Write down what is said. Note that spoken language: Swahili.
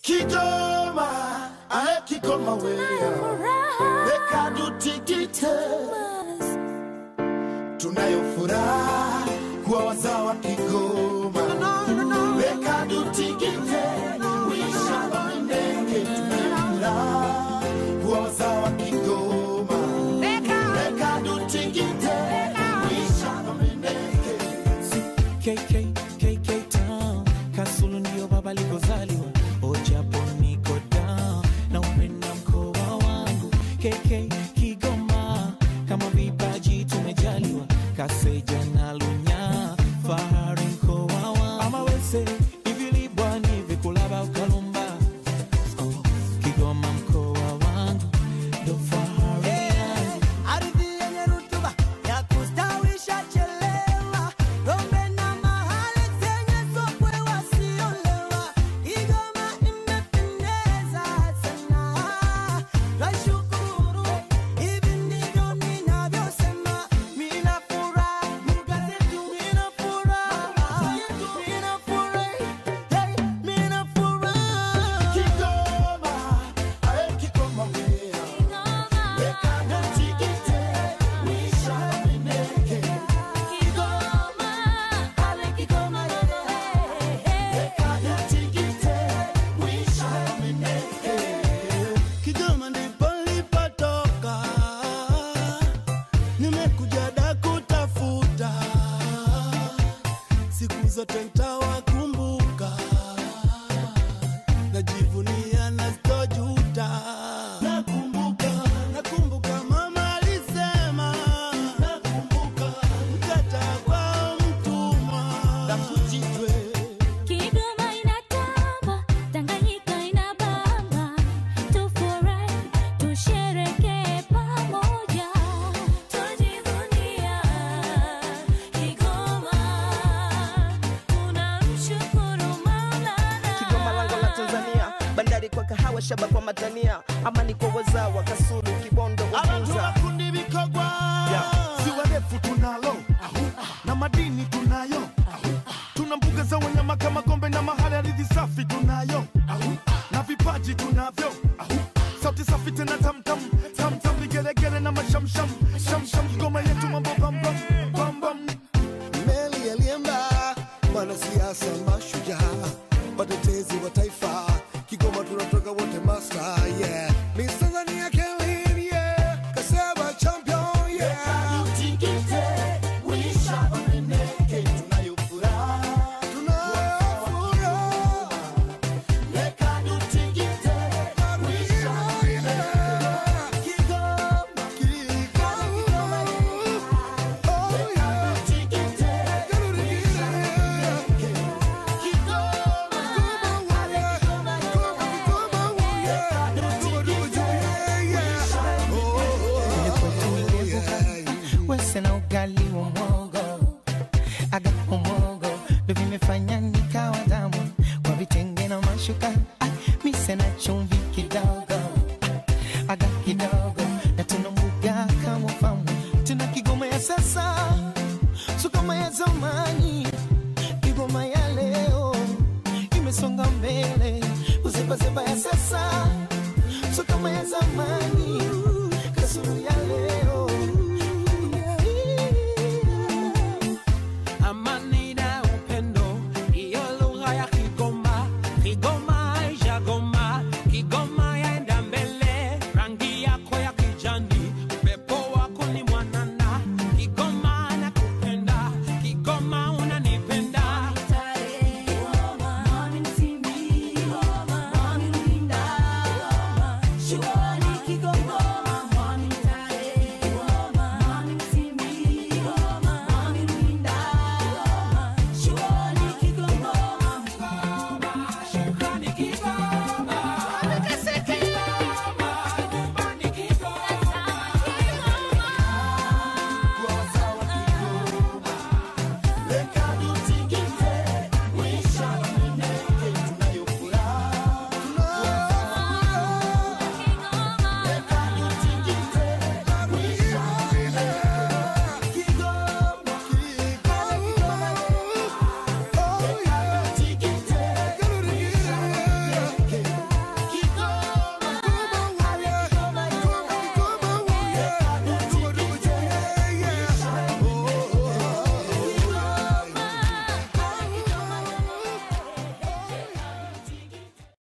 Kigoma, ae Kigoma wewe, weka tutikite, tunayo furaha kuwa wazawa Kigoma, weka tutikite, wisha wamendeke, tunayo furaha kuwa wazawa Kigoma, weka tutikite, wisha wamendeke. KK, KK Town Kasulu ndio baba alikozaliwa Ojapo niko down na upenda mkoa wangu KK Kigoma kama vipaji tumejaliwa Kaseja na Lunya fahari mkoa wangu Amawese ivilibwa ni vikulaba ukalumba oh, Kigoma mkoa wangu ndo fahari yangu Ardhi yenye rutuba ya kustawisha chelewa, ng'ombe na mahali zenye sokwe wasiolewa. Kigoma imependeza sana, twashukuru. Hivi ndivyo ninavyosema, mina furaha, lugha zetu mina furaha, mina furahi, hey, mina furaha. Kigoma, ae Kigoma wewe, weka tutikite, wisha wamendeke. Kigoma ndipo nilipotoka, nimekuja da kutafuta, siku zote ntawakumbuka, najivunia na sitojuta. Nakumbuka, nakumbuka mama alisema, nakumbuka mkata kwa mtumwa, nakujitwe Kigoma inatamba, Tanganyika inabamba, tufurahi, tusherekee pamoja, tujivunia Kigoma, tunamshukuru Maulana. Kigoma lango la Tanzania, bandari kwa kahawa, shaba kwa matania, amani kwa wazawa, Kasulu, Kibondo, Abantu Uvinza. bakundi bikogwa ziwa refu tunalo na madini tunayo tuna mbuga za wanyama kama gombe na mahali ardhi safi tunayo na vipaji tunavyo sauti safi tena tamtam tamtam vigelegele na mashamsham shamsham Kigoma yetu mambo bambam bambam meli aliemba mwanasiasa mashujaa watetezi wa taifa kigoma tunatoka wote master yeah Miss Tanzania Kelly yeah kaseba champion yeah tunayo furaha tunafuraha wese na ugali wa mwogo agapo mwogo ndo vimefanya nikawa damu kwa vitenge na mashuka ah, mise na chumvi kidogo ah, aga kidogo na tuna mbuga kama famu tuna kigoma ya sasa so kama ya zamani kigoma ya leo imesonga mbele uzebazeba ya sasa so kama ya zamani